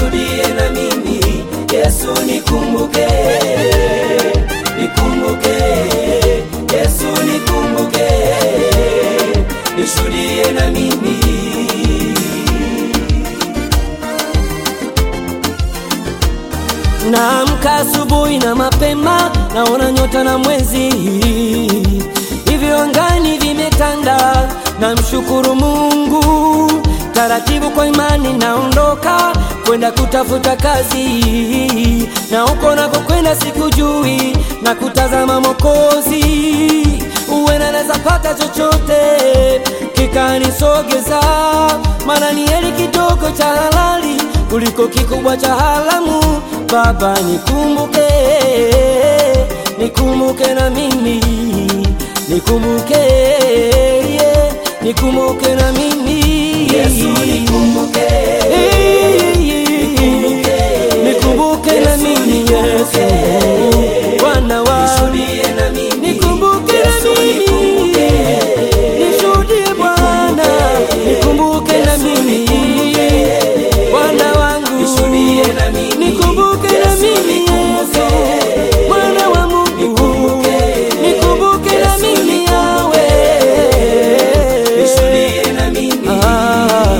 nishuhudie na mimi Yesu nikumbuke, nikumbuke, Yesu nikumbuke, nishuhudie na mimi Naamka asubuhi na mapema, naona nyota na mwezi, hivyo angani vimetanda. Namshukuru Mungu, taratibu kwa imani naondoka kwenda kutafuta kazi, na huko nakokwenda sikujui, na kutazama Mokozi, uwena naweza pata chochote kikanisogeza, maana ni heri kidogo cha halali kuliko kikubwa cha haramu. Baba nikumbuke, nikumbuke na mimi, nikumbuke, yeah, nikumbuke na mimi Yesu nikumbuke, nikumbuke, nikumbuke na mimi Yesu, Bwana wa nishuhudie na mimi nikumbuke na Yesu mimi, nikumbuke, nishuhudie Bwana, nikumbuke na mimi Bwana wangu, nishuhudie na mimi nikumbuke na Yesu mimi nikumbuke, Yesu, Bwana wa Mungu, Nikumbuke, nikumbuke na Yesu mimi nikumbuke, yawe nishuhudie na mimi Ah.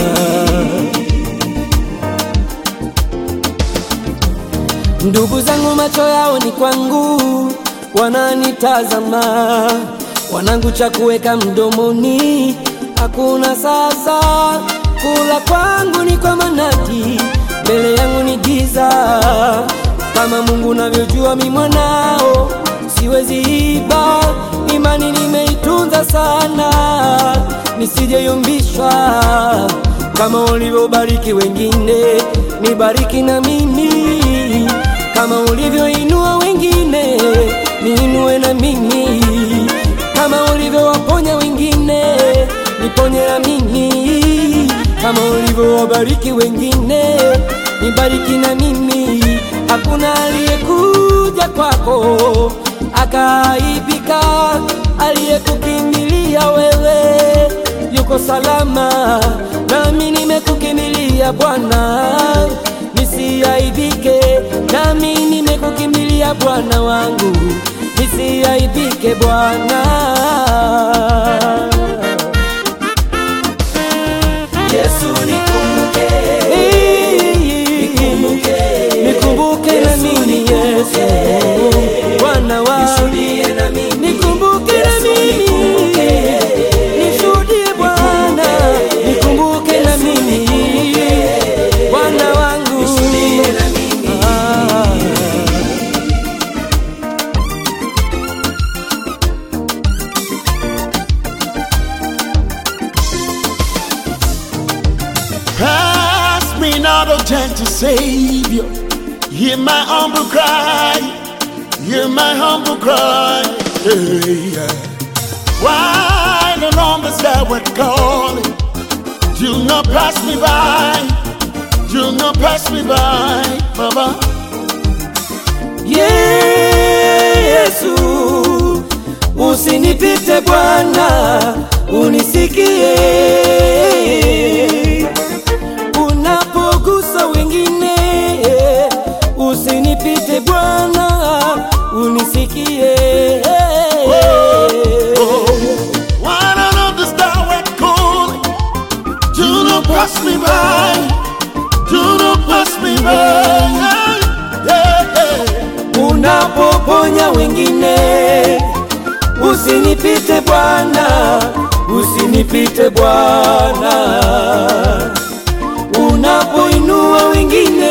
Ndugu zangu macho yao ni kwangu, wananitazama, wanangu cha kuweka mdomoni hakuna sasa. Kula kwangu ni kwa manati, mbele yangu ni giza. Kama Mungu navyojua, mi mwanao siwezi iba, imani nimeitunza sana, nisijeyumbishwa kama ulivyobariki wengine, nibariki na mimi. Kama ulivyoinua wengine, niinue na mimi. Kama ulivyowaponya wengine, niponye na mimi. Kama ulivyowabariki wengine, nibariki na mimi. Hakuna aliyekuja kwako akaaibika, aliyekukimbilia wewe yuko salama, nami nimekukimbilia Bwana, nisiaibike. Nami nimekukimbilia Bwana wangu, nisiaibike Bwana. Yesu nikumbuke, Nikumbuke, nikumbuke na mimi Yesu, Bwana wangu, nishuhudie na mimi nikumbuke na Yesu mimi nikumbuke, nishuhudie Bwana, nikumbuke na mimi Bwana wangu, nishuhudie na mimi Ah. Pass me not, O gentle Savior. Hear my humble cry. Hear my humble cry. Hey, yeah. Why the numbers that were calling? Do not pass me by. Do not pass me by, Baba. Yesu, usinipite Bwana, unisikie unapogusa wengine, usinipite Bwana, unisikie Why the numbers that were calling? Do not pass me by. Do not pass me by. Yeah, yeah. unapoponya wengine, usinipite Bwana, usinipite Bwana, unapoinua wengine,